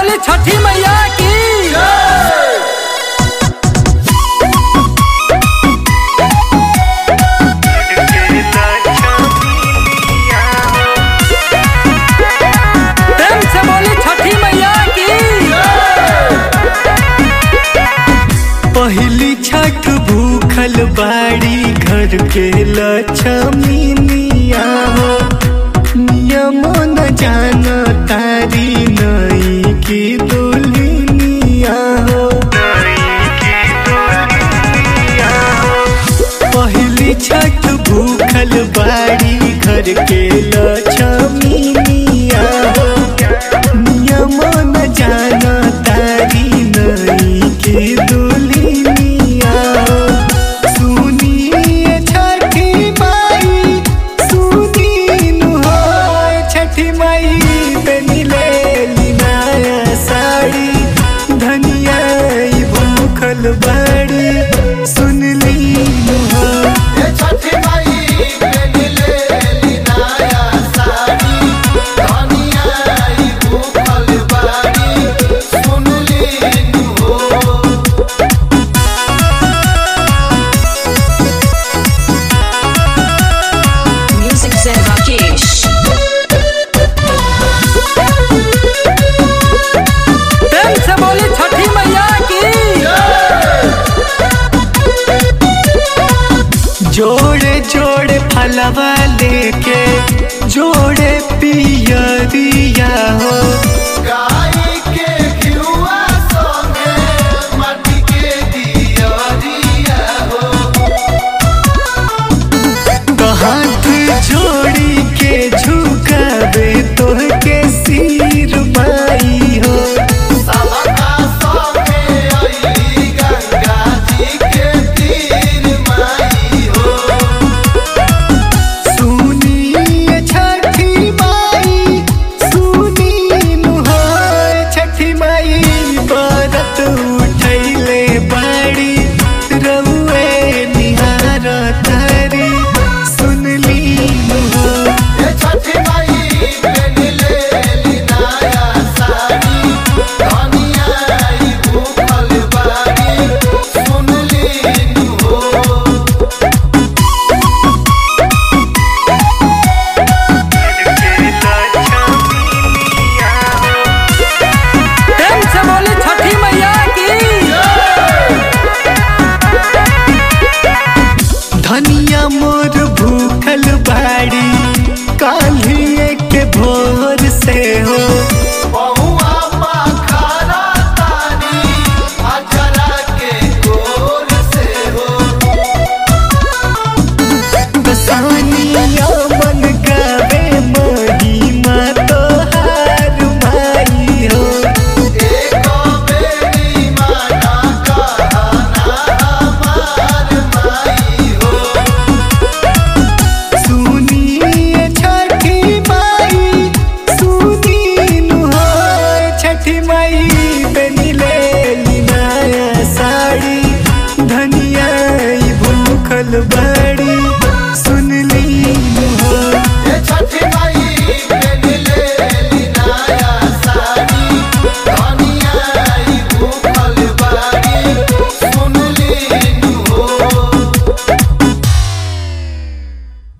बोली छठी मैया की प्रेम से बोली छठी मैया की पहली छठ भूखल बाड़ी घर के लक्ष्मीनिया हो नियम न जान तारी नई की दुल्हनिया हो पहली छठ भूखल बाड़ी घर के लक्ष्मीनिया हो नियम न जान तारी नई की दुल्हनिया हो सुनिए छठी माई सुनीन हो छठी माई बनिले लिनाया साड़ी धनिया ई भूखल बाड़ी सुनली हो ये छठी माई बेनिले लिनाया साड़ी धनिया ई भूखल बाड़ी सुनली हो Music Zen Rakesh. प्रेम से बोली छठी मैया की जोड़े जोड़े फलवा